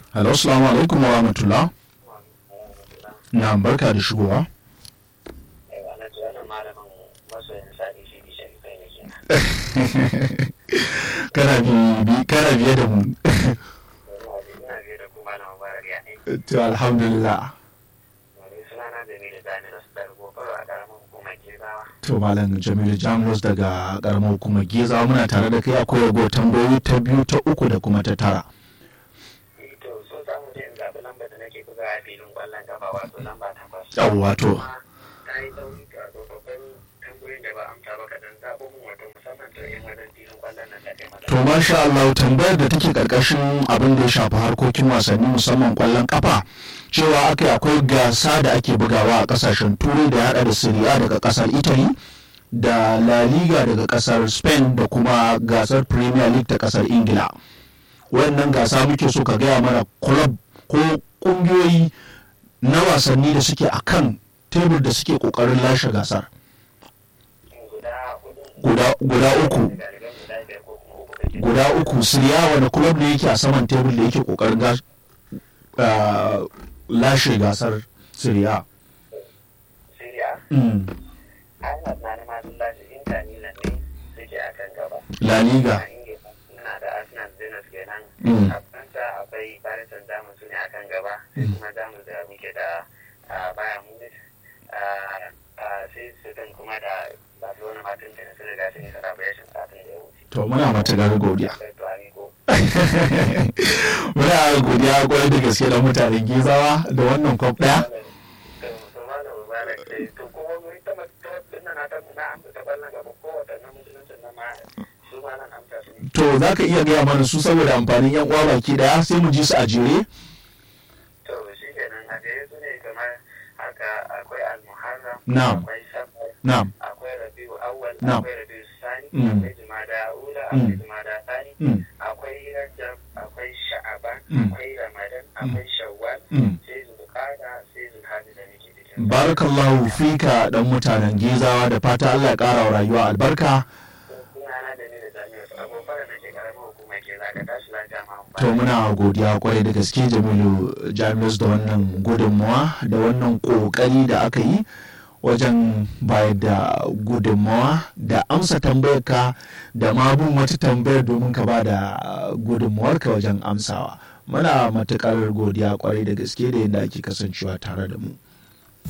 Hello, assalamu alaikum wa rahmatullah. Na barka da shigowa. kana bi kana biye da mu to alhamdulillah to malam jamilu jamus daga karamar hukumar geza muna tare da kai akwai rago tambayoyi ta biyu ta uku da kuma ta tara yawwa to To masha Allah tambayar da take karkashin abin da ya shafi harkokin wasanni musamman kwallon kafa cewa aka akwai gasa da ake bugawa a kasashen turai da ya hada da Serie A daga kasar Italy da La Liga daga kasar Spain da kuma gasar Premier League ta kasar Ingila. Wayannan gasa muke so ka gaya mana club ko kungiyoyi na wasanni da suke akan tebur da suke kokarin lashe gasar. Guda uku. guda uku siriya wani club ne yake a saman tebul da yake kokarin lashe gasar siriya La Liga na da Arsenal Zenit kenan a Faransa akwai Paris Saint-Germain su ne akan gaba sai kuma Jamus da muke da Bayern Munich sai su kuma da Barcelona Martin da su riga sun yi celebration satin da ya wuce to muna matuƙar godiya muna godiya kwarai da gaske da mutanen gizawa da wannan kwaf ɗaya to za ka iya gaya mana su saboda amfanin yan uwa baki daya sai mu ji su a jere to shi kenan a jere su ne kamar haka akwai al-muharram na'am akwai safar na'am akwai rabiu awwal Na'am. akwai rabiu sani Mm. akwai jumada ula Mm. akwai jumada sani Mm. akwai rajab akwai sha'aban Mm. akwai ramadan akwai shawwal Mm. sai zulqa'ada sai zulhajji da muke cikin barakallahu fika dan mutanen gizawa da fata Allah ya ƙara wa rayuwa albarka sunana da ni da jami'ar su abubuwan da nake karamar hukuma ke za ka tashi lafiya ma to muna godiya kwarai da gaske jamilu jamus da wannan gudunmawa da wannan kokari da aka yi wajen bayar da gudunmawa da amsa tambayar ka da ma bin wata tambayar domin ka ba da gudunmawar ka wajen amsawa muna matukar godiya kwarai da gaske da yadda ake kasancewa tare da mu